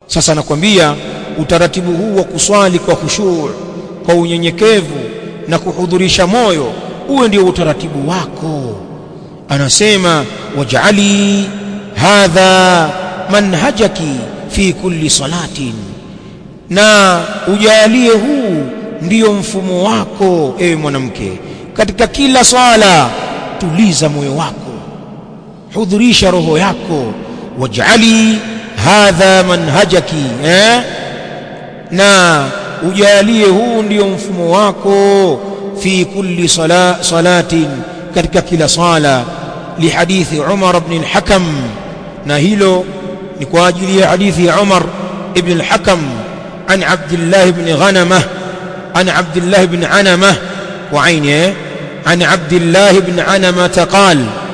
sasa nakwambia utaratibu huu wa kuswali kwa khushu' kwa unyenyekevu na kuhudhurisha moyo uwe ndio utaratibu wako anasema waj'ali hadha manhajaki fi kulli salatin na ujalie huu ndiyo mfumo wako ewe mwanamke katika kila swala tuliza moyo wako hudhurisha roho yako waj'ali hadha manhajaki eh? na ujalie huu ndiyo mfumo wako fi kulli sala, salatin katika kila sala lihadithi Umar ibn al-Hakam na hilo ni kwa ajili ya hadithi ya Umar ibn al-Hakam an Abdullah ibn Ghanamah an Abdullah ibn Anamah wa aini an Abdullah ibn Anamah qal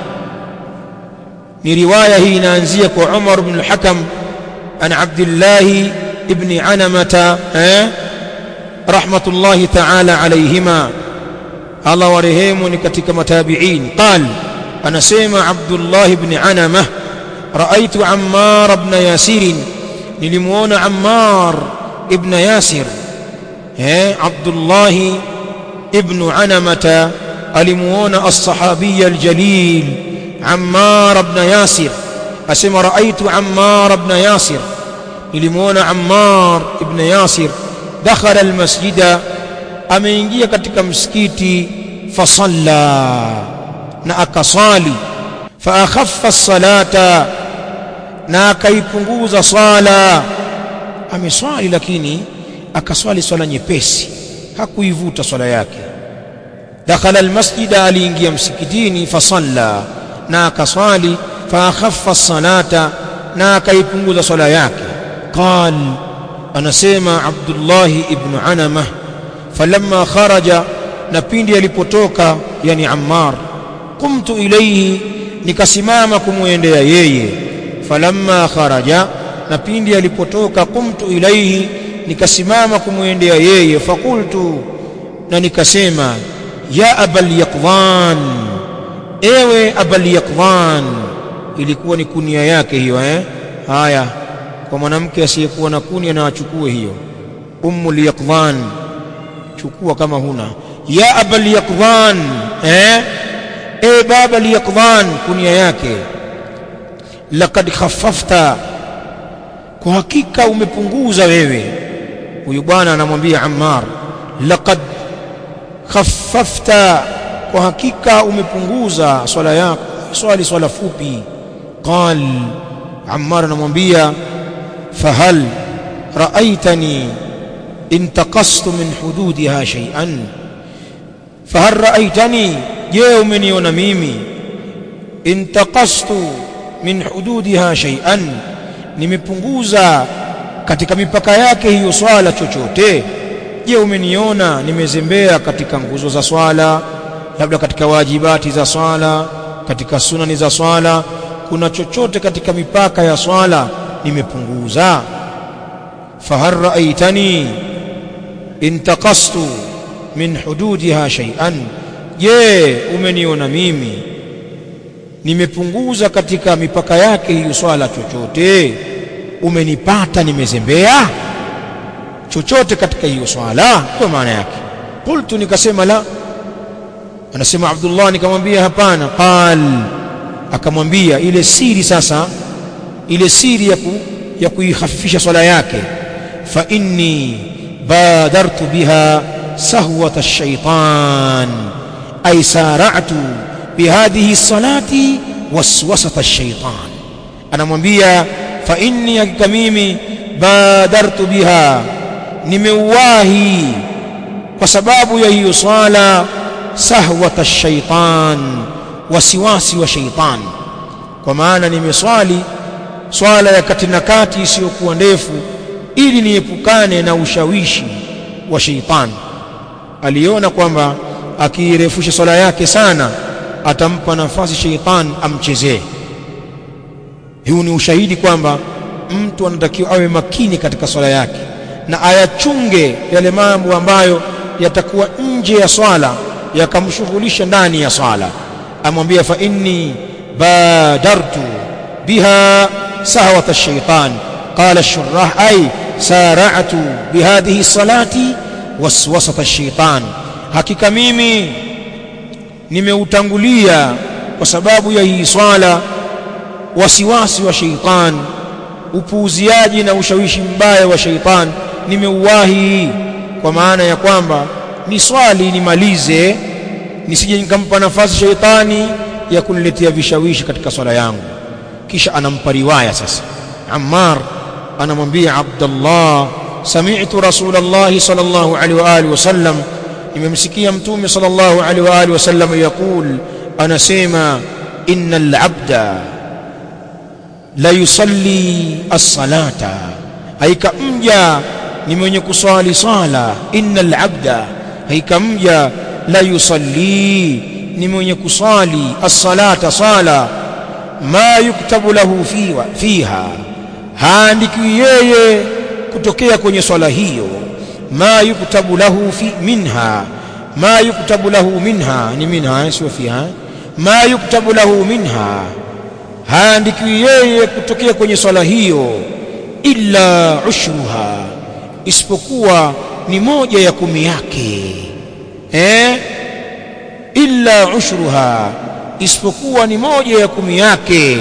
ni riwaya hii inaanzia kwa Umar ibn al-Hakam an Abdullah ibn Anamah eh rahmatullahi ta'ala alayhima Allah warehemu ni katika matabi'in qal anasema Abdullah ibn Anamah raaitu Ammar ibn Yasir nilimuona Ammar ibn Yasir eh Abdullah ibn Anamah alimuona as-sahabi al-jalil Ammar ibn Yasir asema raaitu Ammar ibn Yasir nilimuona Ammar ibn Yasir dakhala al-masjida ameingia katika msikiti fasalla na akasali fa akhaffa salata na akaipunguza swala ameswali lakini akaswali swala nyepesi hakuivuta swala yake dakhala almasjida aliingia msikitini fasalla na akaswali fa akhaffa salata na akaipunguza swala yake qal anasema Abdullah ibn Anamah falamma kharaja na pindi alipotoka yani Ammar qumtu ilayhi nikasimama kumwendea yeye falamma kharaja na pindi alipotoka qumtu ilayhi nikasimama kumwendea yeye fakultu na nikasema ya abal yaqdhan ewe abal yaqdhan ilikuwa ni kunia yake hiyo eh haya kwa mwanamke asiyekuwa na kunia na achukue hiyo ummul yaqdhan chukua kama huna ya abal yaqdhan eh e baba liyaqdhan kunia yake laqad khaffafta kwa hakika umepunguza wewe huyu bwana anamwambia Ammar laqad khaffafta kwa hakika umepunguza swala yako swali swala fupi qal Ammar anamwambia fahal raaitani intaqastu min hududiha shay'an fahal raaitani je umeniona mimi intaqastu min hududiha shay'an nimepunguza katika mipaka yake hiyo swala chochote je umeniona nimezembea katika nguzo za swala labda katika wajibati za swala katika sunani za swala kuna chochote katika mipaka ya swala nimepunguza fahal raaitani intaqastu min hududiha shay'an je umeniona mimi nimepunguza katika mipaka yake hiyo swala chochote umenipata nimezembea chochote katika hiyo swala kwa maana yake qultu nikasema la anasema Abdullah nikamwambia hapana qal akamwambia ile siri sasa ile siri ya, ku, ya kuihafifisha swala yake fa inni badartu biha sahwata ash-shaytan ay sara'tu bihadhihi salati waswasata ash-shaytan anamwambia fa inni hakika mimi badartu biha nimeuwahi kwa sababu ya hiyo swala sahwata ash-shaytan wasiwasi wa shaytan kwa maana nimeswali swala ya kati na kati isiyokuwa ndefu ili niepukane na ushawishi wa shaytan aliona kwamba akiirefusha swala yake sana atampa nafasi shaytan amchezee huu ni ushahidi kwamba mtu anatakiwa awe makini katika swala yake na ayachunge yale mambo ambayo yatakuwa nje ya swala yakamshughulisha ndani ya swala amwambia fa inni badartu biha sahwata shaitan قال الشراح أي سارعت بهذه الصلاة وسوسة الشيطان hakika mimi nimeutangulia kwa sababu ya hii swala wasiwasi wa sheitan upuuziaji na ushawishi mbaya wa sheitan nimeuwahi kwa maana ya kwamba ni swali nimalize nisije nikampa nafasi sheitani ya kuniletea vishawishi katika swala yangu kisha anampa riwaya sasa Ammar anamwambia Abdullah sami'tu Rasulullah sallallahu alaihi wa alihi wasallam nimemsikia mtume sallallahu alaihi wa alihi wasallam yakul anasema innal abda la yusalli as-salata haika mja ni mwenye kuswali swala innal abda haika mja la yusalli ni mwenye kuswali as-salata sala ma yuktabu lahu fiha, fiha haandikiwi yeye kutokea kwenye swala hiyo ma yuktabu lahu fi minha ma yuktabu lahu minha ni minha sio fiha ma yuktabu lahu minha haandikiwi yeye kutokea kwenye swala hiyo illa ushruha isipokuwa ni moja ya kumi yake eh illa ushruha isipokuwa ni moja ya kumi yake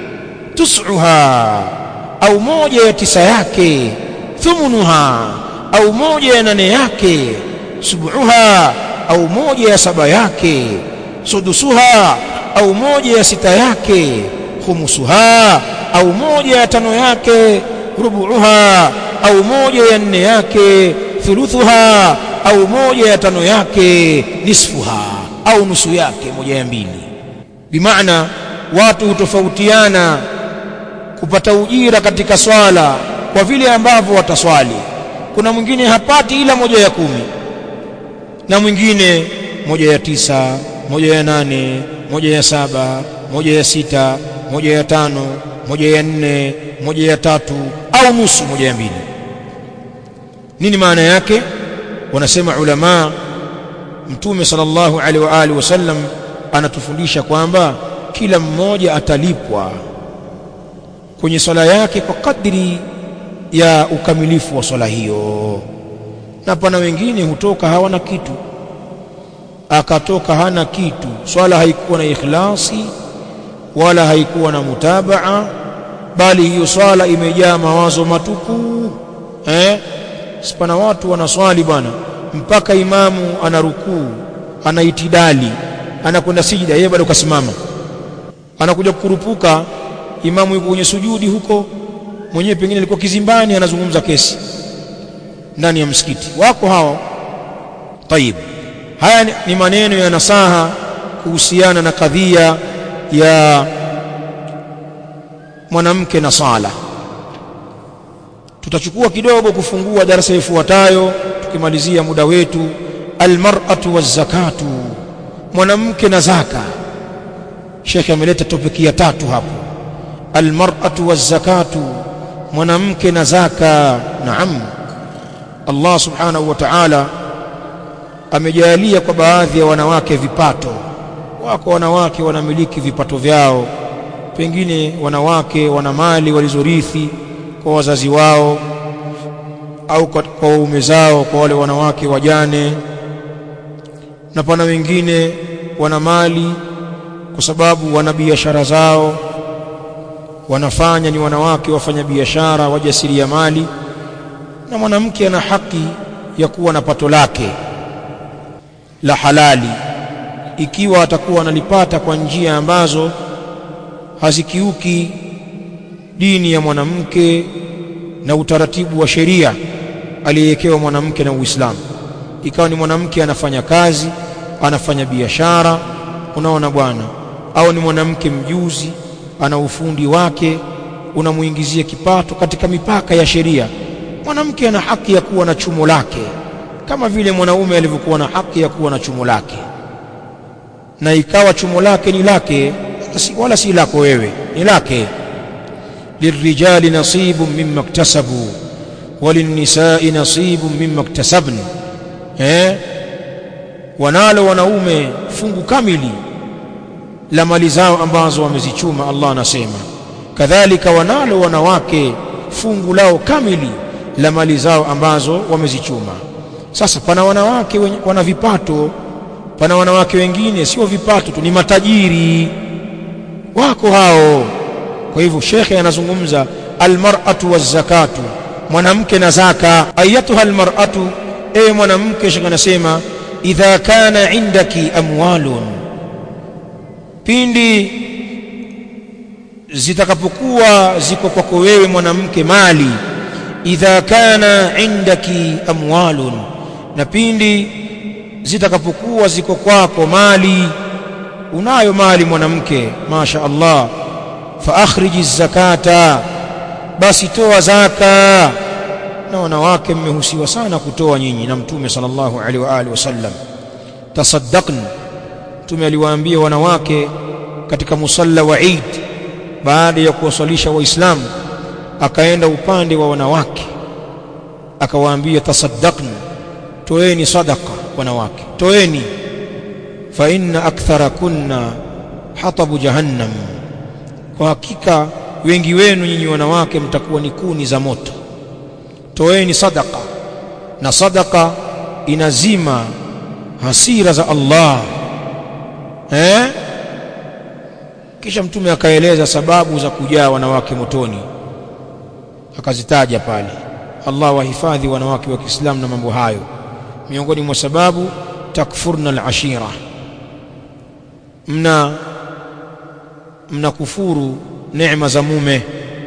tusuha au moja ya tisa yake thumunuha au moja ya nane yake subuha au moja ya saba yake sudusuha au moja ya sita yake khumusuha au moja ya tano yake rubuuha au moja ya nne yake thuluthuha au moja ya tano yake nisfuha au nusu yake moja ya mbili bimaana watu hutofautiana kupata ujira katika swala kwa vile ambavyo wataswali kuna mwingine hapati ila moja ya kumi na mwingine moja ya tisa moja ya nane moja ya saba moja ya sita moja ya tano moja ya nne moja ya tatu au nusu moja ya mbili nini maana yake wanasema ulama mtume sallallahu alaihi wa alihi wasallam anatufundisha kwamba kila mmoja atalipwa kwenye swala yake kwa kadri ya ukamilifu wa swala hiyo na pana wengine hutoka hawana kitu akatoka hana kitu swala haikuwa na ikhlasi wala haikuwa na mutabaa bali hiyo swala imejaa mawazo matupu eh sipana watu wanaswali bwana mpaka imamu ana rukuu ana itidali anakwenda sijida yeye bado kasimama anakuja kukurupuka imamu yuko kwenye sujudi huko mwenyewe pengine alikuwa kizimbani anazungumza kesi ndani ya msikiti wako hao tayib haya ni maneno ya nasaha kuhusiana na kadhia ya mwanamke na sala tutachukua kidogo kufungua darasa ifuatayo tukimalizia muda wetu almar'atu wazakatu mwanamke na zaka shekhe ameleta topiki ya tatu hapo almar'atu wazakatu mwanamke na zaka naam Allah subhanahu wa ta'ala amejalia kwa baadhi ya wanawake vipato wako wanawake wanamiliki vipato vyao pengine wanawake wana mali walizorithi kwa wazazi wao au kwa waume zao kwa wale wanawake wajane na pana wengine wana mali kwa sababu wana biashara zao wanafanya ni wanawake wafanya biashara wajasiriamali na mwanamke ana haki ya kuwa na pato lake la halali ikiwa atakuwa analipata kwa njia ambazo hazikiuki dini ya mwanamke na utaratibu wa sheria aliyewekewa mwanamke na Uislamu. Ikawa ni mwanamke anafanya kazi, anafanya biashara, unaona bwana, au ni mwanamke mjuzi, ana ufundi wake, unamuingizia kipato katika mipaka ya sheria. Mwanamke ana haki ya kuwa na chumo lake kama vile mwanaume alivyokuwa na haki ya kuwa na chumo lake, na ikawa chumo lake ni lake, wala si lako wewe, ni lake. للرجال نصيب مما اكتسبوا وللنساء نصيب مما اكتسبن eh wanalo wanaume fungu kamili la mali zao ambazo wamezichuma Allah anasema kadhalika wanalo wanawake fungu lao kamili la mali zao ambazo wamezichuma sasa pana wanawake wenye, wana vipato pana wanawake wengine sio vipato tu ni matajiri wako hao kwa hivyo shekhe anazungumza almar'atu wazakatu mwanamke na zaka ayatuha almar'atu ewe mwanamke shekhe anasema idha kana indaki amwalun pindi zitakapokuwa ziko kwako wewe mwanamke mali idha kana indaki amwalun na pindi zitakapokuwa ziko kwako mali unayo mali mwanamke masha Allah fa akhriji zakata basi toa zaka na wanawake mmehusiwa sana kutoa nyinyi na mtume sallallahu alaihi wa alihi wasallam tasaddaqn mtume aliwaambia wanawake katika musalla wa Eid baada ya kuwasalisha waislamu akaenda upande wa wanawake akawaambia tasaddaqn toeni sadaqa wanawake toeni fa inna akthara kunna hatabu jahannam kwa hakika wengi wenu nyinyi wanawake mtakuwa ni kuni za moto toeni sadaqa na sadaqa inazima hasira za Allah eh kisha mtume akaeleza sababu za kujaa wanawake motoni akazitaja pale Allah wahifadhi wanawake wa Kiislamu na mambo hayo miongoni mwa sababu takfurna al-ashira mna mna kufuru neema za mume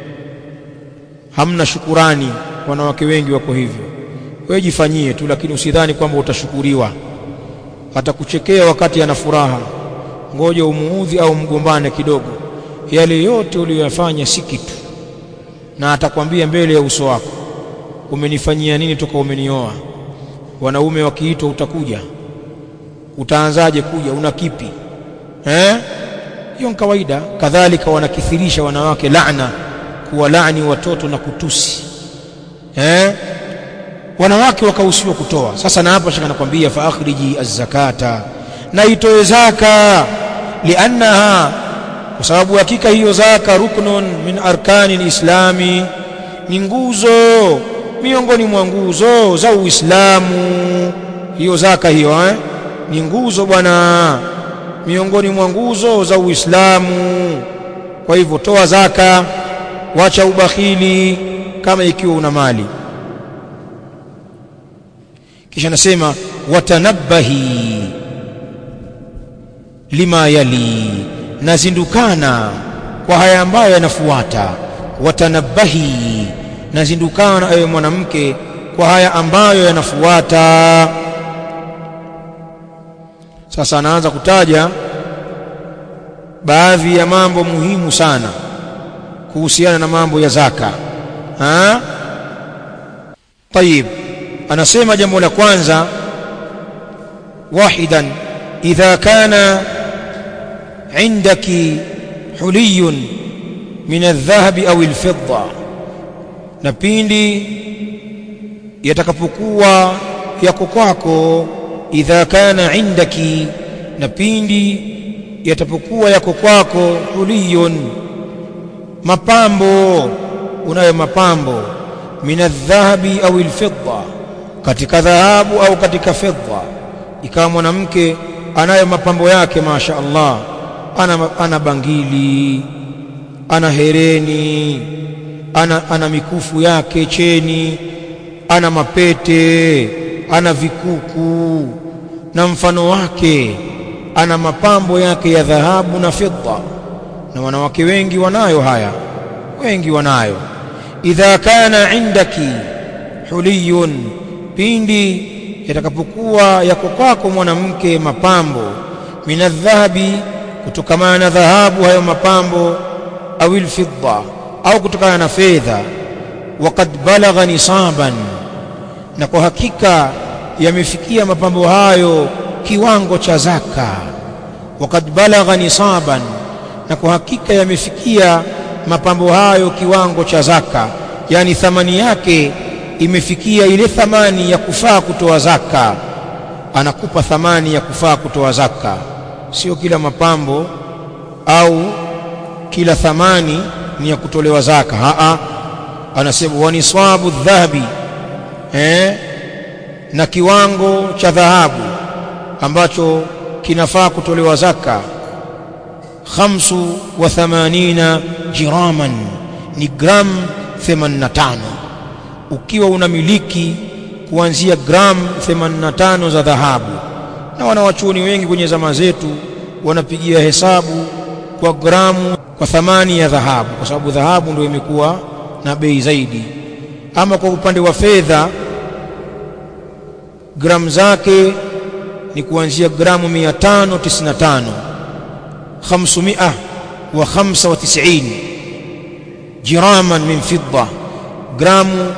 hamna shukurani wanawake wengi wako hivyo wewe jifanyie tu lakini usidhani kwamba utashukuriwa atakuchekea wakati ana furaha ngoja umuudhi au mgombane kidogo yale yote uliyoyafanya si kitu na atakwambia mbele ya uso wako umenifanyia nini toka umenioa wanaume wakiitwa utakuja utaanzaje kuja una kipi eh hiyo kawaida kadhalika wanakithirisha wanawake laana kuwalaani watoto na kutusi eh wanawake wakahusiwa kutoa sasa na hapa shaka nakwambia fa akhriji az-zakata na itoe zaka liannaha kwa sababu hakika hiyo zaka ruknun min arkani lislami ni nguzo miongoni mwa nguzo za Uislamu hiyo zaka hiyo eh ni nguzo bwana miongoni mwa nguzo za Uislamu kwa hivyo toa zaka wacha ubakhili kama ikiwa una mali kisha nasema watanabbahi lima yali nazindukana kwa haya ambayo yanafuata watanabbahi nazindukana ewe mwanamke kwa haya ambayo yanafuata sasa anaanza kutaja baadhi ya mambo muhimu sana kuhusiana na mambo ya zaka ha طيب anasema jambo la kwanza wahidan idha kana indaki huliyun min aldhahabi au alfidda na pindi yatakapokuwa yako kwako idha kana indaki na pindi yatapokuwa yako kwako huliyun mapambo unayo mapambo min aldhahabi au alfidda katika dhahabu au katika fedha ikawa mwanamke anayo mapambo yake masha Allah ana, ana bangili ana hereni ana, ana mikufu yake cheni ana mapete ana vikuku na mfano wake ana mapambo yake ya dhahabu na fedha na wanawake wengi wanayo haya wengi wanayo idha kana indaki huliyun pindi yatakapokuwa yako kwako mwanamke mapambo minadhahabi kutokamana na dhahabu hayo mapambo au alfidda au kutokana na fedha waqad balagha nisaban na kwa hakika yamefikia mapambo hayo kiwango cha zaka waqad balagha nisaban na kwa hakika yamefikia mapambo hayo kiwango cha zaka yani thamani yake imefikia ile thamani ya kufaa kutoa zaka anakupa thamani ya kufaa kutoa zaka sio kila mapambo au kila thamani ni ya kutolewa zaka aa anasema wa niswabu dhahabi eh, na kiwango cha dhahabu ambacho kinafaa kutolewa zaka khamsu wa thamanina jiraman ni gram 85 ukiwa unamiliki kuanzia gram 85 za dhahabu na wanawachuoni wengi kwenye zama zetu wanapigia hesabu kwa gramu kwa thamani ya dhahabu kwa sababu dhahabu ndio imekuwa na bei zaidi ama kwa upande wa fedha gramu zake ni kuanzia gramu 595 500 wa 95 jiraman min fidda gramu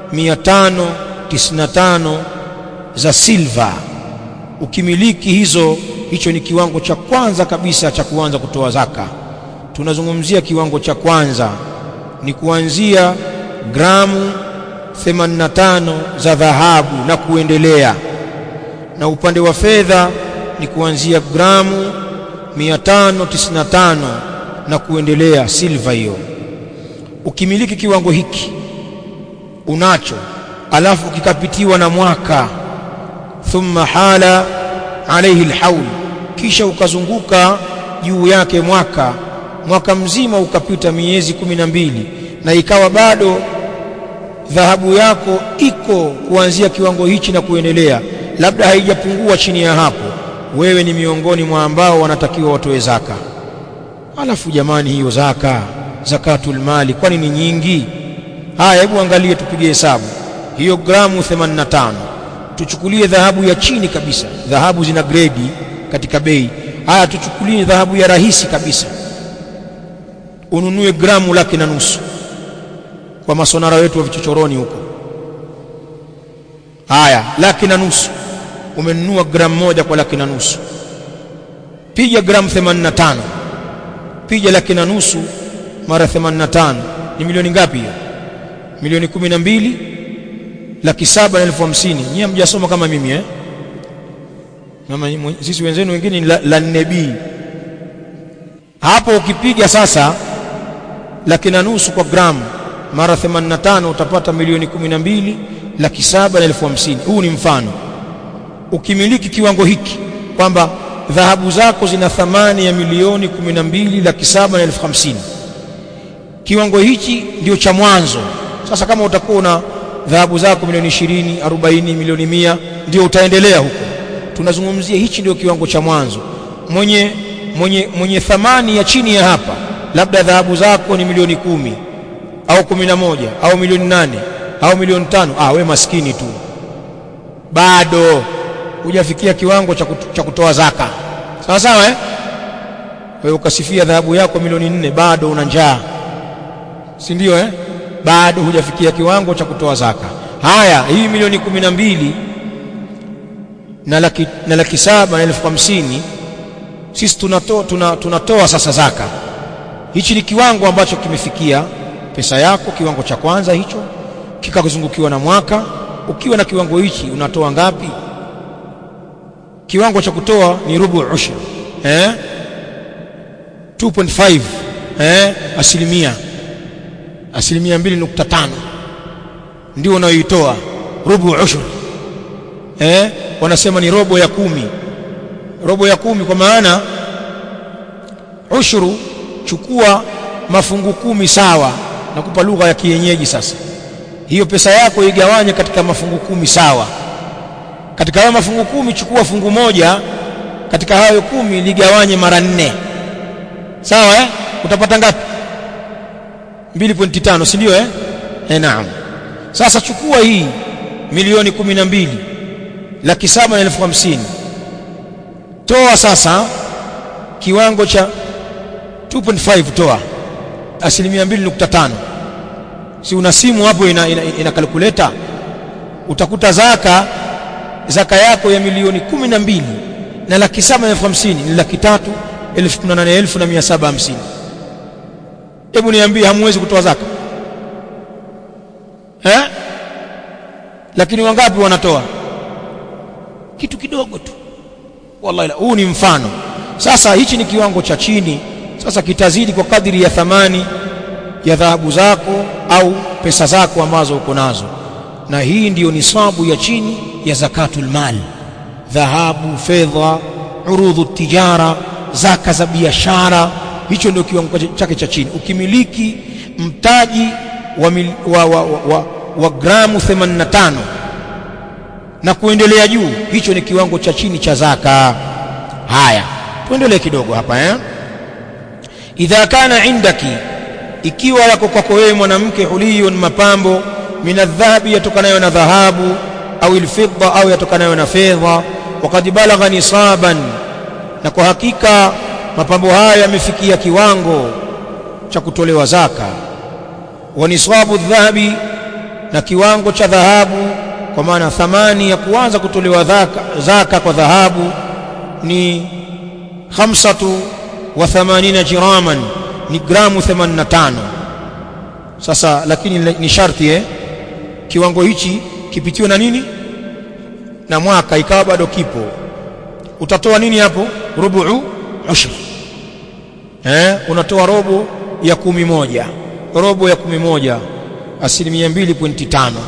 595 za silva ukimiliki hizo hicho ni kiwango cha kwanza kabisa cha kuanza kutoa zaka tunazungumzia kiwango cha kwanza ni kuanzia gramu 85 za dhahabu na kuendelea na upande wa fedha ni kuanzia gramu 595 na kuendelea silva hiyo ukimiliki kiwango hiki unacho alafu kikapitiwa na mwaka thumma hala alayhi alhaul kisha ukazunguka juu yake mwaka mwaka mzima ukapita miezi kumi na mbili na ikawa bado dhahabu yako iko kuanzia kiwango hichi na kuendelea labda haijapungua chini ya hapo wewe ni miongoni mwa ambao wanatakiwa watoe zaka alafu jamani hiyo zaka zakatul mali kwani ni nyingi haya hebu angalie tupige hesabu hiyo gramu 85 tuchukulie dhahabu ya chini kabisa dhahabu zina gredi katika bei haya tuchukulie dhahabu ya rahisi kabisa ununue gramu laki na nusu kwa masonara wetu wa vichochoroni huko haya laki na nusu umenunua gramu moja kwa laki na nusu piga gramu 85 piga laki na nusu mara 85 ni milioni ngapi hiyo milioni kumi na mbili laki saba na elfu hamsini nyie hamjasoma kama mimi eh? Mama, sisi wenzenu wengine ni la, la nne B hapo ukipiga sasa laki na nusu kwa gramu mara 85 utapata milioni 12 laki saba na elfu hamsini huu ni mfano ukimiliki kiwango hiki kwamba dhahabu zako zina thamani ya milioni 12 laki saba na elfu hamsini kiwango hichi ndio cha mwanzo sasa kama utakuwa na dhahabu zako milioni 20 40 milioni mia ndio utaendelea huko tunazungumzia hichi ndio kiwango cha mwanzo mwenye mwenye mwenye thamani ya chini ya hapa labda dhahabu zako ni milioni kumi au kumi na moja au milioni nane au milioni tano ah we maskini tu bado hujafikia kiwango cha, kutu, cha kutoa zaka sawa sawa eh wewe ukasifia dhahabu yako milioni nne bado una njaa si ndio eh bado hujafikia kiwango cha kutoa zaka haya hii milioni kumi na mbili na laki, na laki saba na elfu hamsini sisi tunatoa, tuna, tunatoa sasa zaka hichi ni kiwango ambacho kimefikia pesa yako kiwango cha kwanza hicho kikazungukiwa na mwaka ukiwa na kiwango hichi unatoa ngapi kiwango cha kutoa ni rubu ushr eh 2.5 eh asilimia asilimia 2.5 ndio unayoitoa rubu ushr eh wanasema ni robo ya kumi robo ya kumi kwa maana ushuru chukua mafungu kumi sawa nakupa lugha ya kienyeji sasa hiyo pesa yako igawanye katika mafungu kumi sawa katika hayo mafungu kumi chukua fungu moja katika hayo kumi ligawanye mara nne sawa eh utapata ngapi 2.5 si ndio eh eh naam sasa chukua hii milioni kumi na mbili laki saba na elfu hamsini toa sasa kiwango cha 2.5 toa asilimia 2.5 si una simu hapo ina, ina, ina kalkuleta utakuta zaka zaka yako ya milioni kumi na mbili na laki saba na elfu hamsini ni laki tatu elfu kumi na nane elfu na mia saba hamsini hebu niambie hamwezi kutoa zaka eh? lakini wangapi wanatoa kitu kidogo tu wallahi huu ni mfano sasa hichi ni kiwango cha chini sasa kitazidi kwa kadiri ya thamani ya dhahabu zako au pesa zako ambazo uko nazo na hii ndiyo nisabu ya chini ya zakatul mal dhahabu fedha urudhu tijara zaka za biashara hicho ndio kiwango chake cha chini ukimiliki mtaji wa, mil, wa, wa, wa, wa, wa gramu 85 na kuendelea juu hicho ni kiwango cha chini cha zaka haya tuendelee kidogo hapa eh idha kana indaki ikiwa yako kwako wewe mwanamke huliyun mapambo min adhahabi yatokanayo na dhahabu au alfidda au yatokanayo na fedha wakad balagha nisaban na kwa hakika mapambo haya yamefikia kiwango cha kutolewa zaka wa nisabu dhahabi na kiwango cha dhahabu kwa maana thamani ya kuanza kutolewa zaka, zaka kwa dhahabu ni khamsatu wa thamanina jiraman ni gramu 85 sasa lakini ni sharti eh kiwango hichi kipitiwe na nini na mwaka ikawa bado kipo utatoa nini hapo rubu'u ushr eh unatoa robo ya kumi moja robo ya kumi moja asilimia mbili pointi tano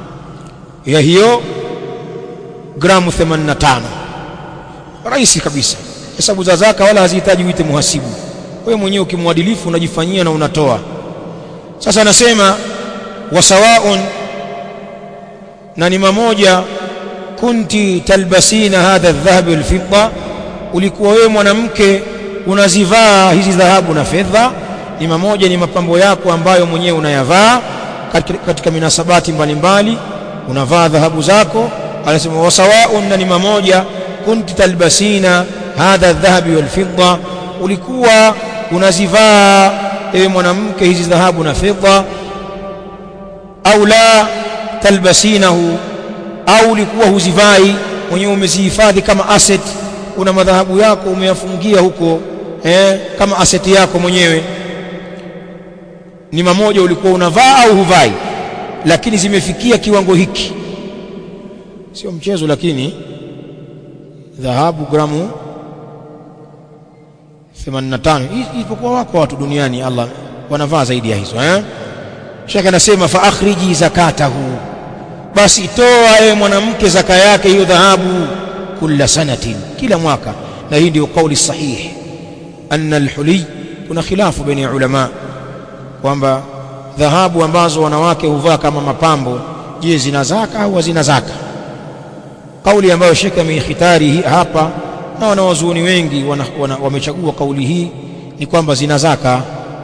ya hiyo gramu 85 rahisi kabisa hesabu za zaka wala hazihitaji uite muhasibu wewe mwenyewe ukimwadilifu unajifanyia na unatoa sasa anasema wasawaun na ni mamoja kunti talbasina hadha aldhahab walfidda ulikuwa wewe mwanamke unazivaa hizi dhahabu na fedha ni mamoja ni mapambo yako ambayo mwenyewe unayavaa katika, katika minasabati mbalimbali unavaa dhahabu zako anasema wasawaun na ni mamoja kunti talbasina hadha aldhahabi walfidda ulikuwa unazivaa ewe mwanamke hizi dhahabu na fedha au la talbasinahu au ulikuwa huzivai mwenyewe umezihifadhi kama asset una madhahabu yako umeyafungia huko eh, kama asset yako mwenyewe ni mamoja ulikuwa unavaa au huvai lakini zimefikia kiwango hiki sio mchezo lakini dhahabu gramu 85 isipokuwa wako watu duniani Allah wanavaa zaidi ya hizo eh Sheikh anasema fa akhriji zakatahu basi toa ewe mwanamke zaka yake hiyo dhahabu kila sanatin kila mwaka na hii ndio kauli sahihi anna alhuli kuna khilafu baina ulama kwamba dhahabu ambazo wanawake huvaa kama mapambo je zina zaka au hazina zaka kauli ambayo Sheikh ameikhitari hapa na wanawazuoni wengi wana, wana, wamechagua kauli hii ni kwamba zina zaka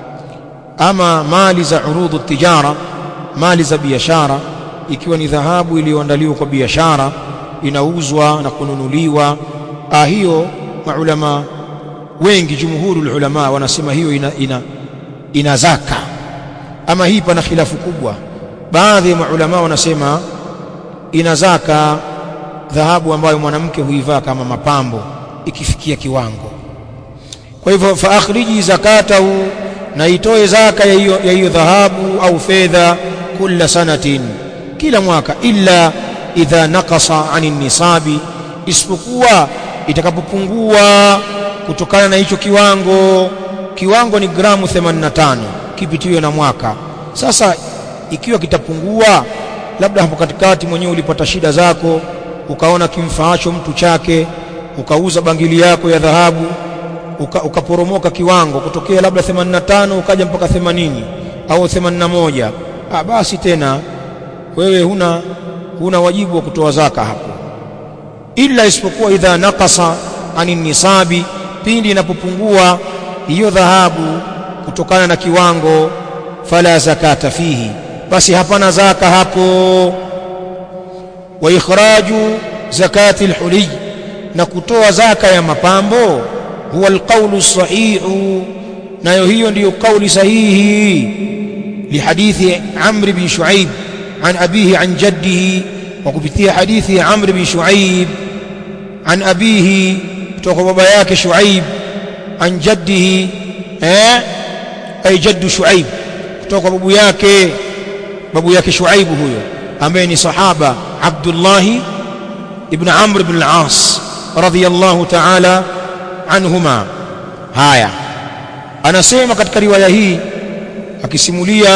ama mali za urudhu tijara mali za biashara ikiwa ni dhahabu iliyoandaliwa kwa biashara inauzwa na kununuliwa ah hiyo maulama wengi jumhurul ulama wanasema hiyo ina, ina, ina zaka ama hii pana khilafu kubwa baadhi ya maulama wanasema ina zaka dhahabu ambayo mwanamke huivaa kama mapambo ikifikia kiwango kwa hivyo fa akhriji zakatahu na itoe zaka ya hiyo ya hiyo dhahabu au fedha kila sanatin kila mwaka illa idha naqasa anin nisabi isipokuwa itakapopungua kutokana na hicho kiwango kiwango ni gramu 85 kipitiwe na mwaka sasa ikiwa kitapungua labda hapo katikati mwenyewe ulipata shida zako ukaona kimfaacho mtu chake ukauza bangili yako ya dhahabu uka, ukaporomoka kiwango kutokea labda 85 ukaja mpaka 80 au 81 ah basi tena wewe huna huna wajibu wa kutoa zaka hapo ila isipokuwa idha naqasa anin nisabi pindi inapopungua hiyo dhahabu kutokana na kiwango fala zakata fihi basi hapana zaka hapo wa ikhraju zakati alhuli na kutoa zaka ya mapambo huwa alqawlu sahihu nayo hiyo ndiyo kauli sahihi lihadithi amr bin shuaib عن أبيه عن جده وكبتية حديث عمرو بن شعيب عن أبيه توقع باباياك شعيب عن جده اه أي جد شعيب توقع باباياك باباياك شعيب هو أمين صحابة عبد الله ابن عمرو بن العاص رضي الله تعالى عنهما هايا أنا سيما katika riwaya hii akisimulia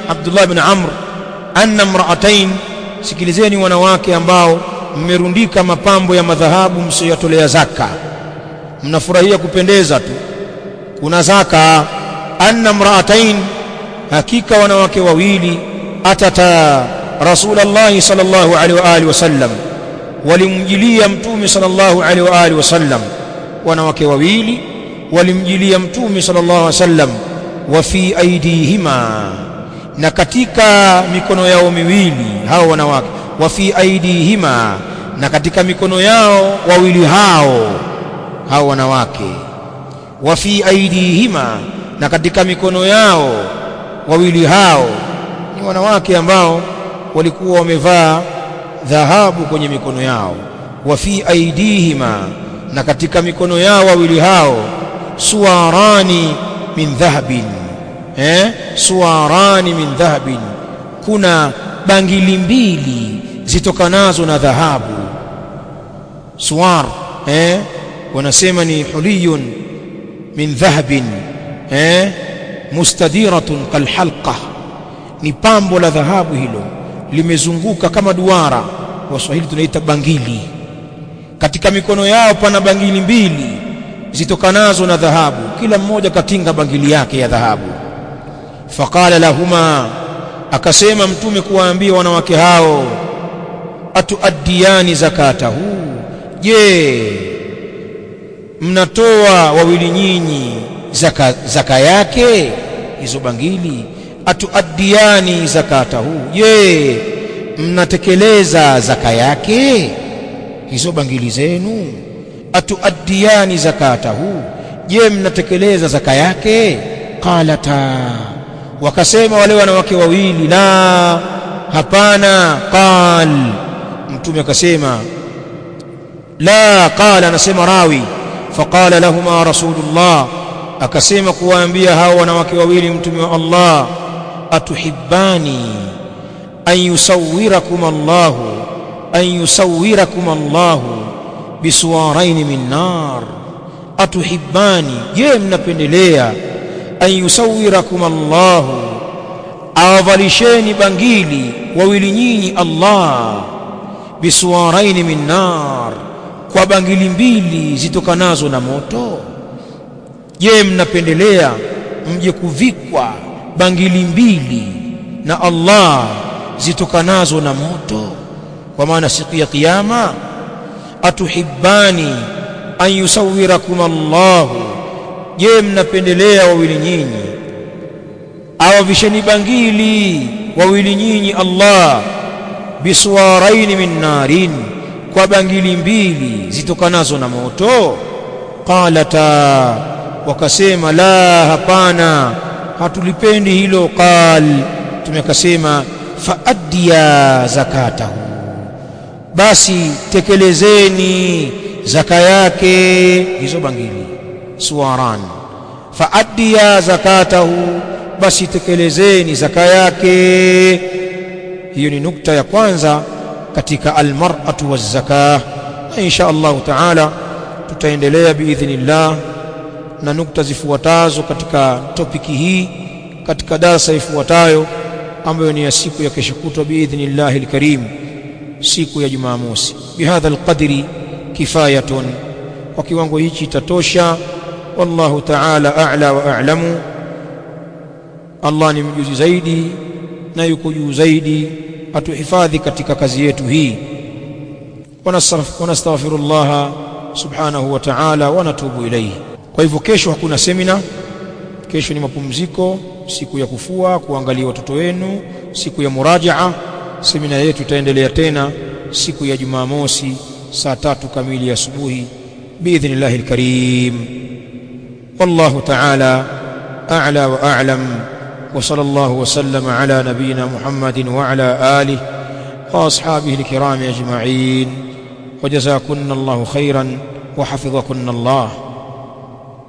Abdullah ibn Amr anna imra'atain sikilizeni wanawake ambao mmerundika mapambo ya madhahabu msiyotolea zaka mnafurahia kupendeza tu kuna zaka anna imra'atain hakika wanawake wawili atata rasulullah sallallahu alaihi wa alihi wasallam walimjilia mtume sallallahu alaihi wa alihi wasallam wanawake wawili walimjilia mtume sallallahu alaihi wasallam wa fi aidihima na katika mikono yao miwili hao wanawake wa fi aidihima na katika mikono yao wawili hao hao wanawake wa fi aidihima na katika mikono yao wawili hao ni wanawake ambao walikuwa wamevaa dhahabu kwenye mikono yao wa fi aidihima na katika mikono yao wawili hao suwarani min dhahabin eh suwarani min dhahabin kuna bangili mbili zitokanazo na dhahabu suwar eh wanasema ni huliyun min dhahabin eh mustadiratun kalhalqa ni pambo la dhahabu hilo limezunguka kama duara waswahili tunaita bangili katika mikono yao pana bangili mbili zitokanazo na dhahabu kila mmoja katinga bangili yake ya dhahabu faqala lahuma akasema mtume kuwaambia wanawake hao atuaddiyani zakatahu je mnatoa wawili nyinyi zaka, zaka yake hizo bangili atuaddiyani zakatahu je mnatekeleza zaka yake hizo bangili zenu atuaddiyani zakatahu je mnatekeleza zaka yake qalata wakasema wale wanawake wawili la hapana qal mtume akasema la qala anasema rawi faqala lahuma rasulullah akasema kuwaambia hao wanawake wawili mtume wa Allah atuhibbani an yusawwirakum Allah an yusawwirakum Allah bisuwarain min nar atuhibbani je mnapendelea an yusawwirakum Allah awavalisheni bangili wawili nyinyi Allah bisuwarain min nar kwa bangili mbili zitokanazo na moto je mnapendelea mje kuvikwa bangili mbili na Allah zitokanazo na moto kwa maana siku ya kiyama atuhibbani an yusawwirakum Allah je mnapendelea wawili nyinyi awavisheni bangili wawili nyinyi Allah biswaraini min narin kwa bangili mbili zitokanazo na moto qalata wakasema la hapana hatulipendi hilo qal tumekasema faaddiya zakatahu basi tekelezeni zaka yake hizo bangili suwaran faaddiya zakatahu basi tekelezeni zaka yake hiyo ni nukta ya kwanza katika almar'atu waz-zakah na insha Allah taala tutaendelea biidhnillah na nukta zifuatazo katika topiki hii katika darasa ifuatayo ambayo ni ya siku ya kesho kutwa biidhnillah alkarim siku ya Jumamosi bihadha alqadri kifayatun kwa kiwango hichi itatosha wallahu ta'ala a'la wa a'lamu Allah ni mjuzi zaidi na yuko juu zaidi atuhifadhi katika kazi yetu hii wanastaghfirullah subhanahu wa ta'ala wa natubu ilayhi kwa hivyo kesho hakuna semina kesho ni mapumziko siku ya kufua kuangalia watoto wenu siku ya murajaa semina yetu itaendelea tena siku ya Jumamosi saa tatu kamili asubuhi biidhnillahi alkarim wallahu ta'ala a'la wa a'lam وصلى الله وسلم على نبينا محمد وعلى آله وأصحابه الكرام أجمعين وجزاكن الله خيرا وحفظكن الله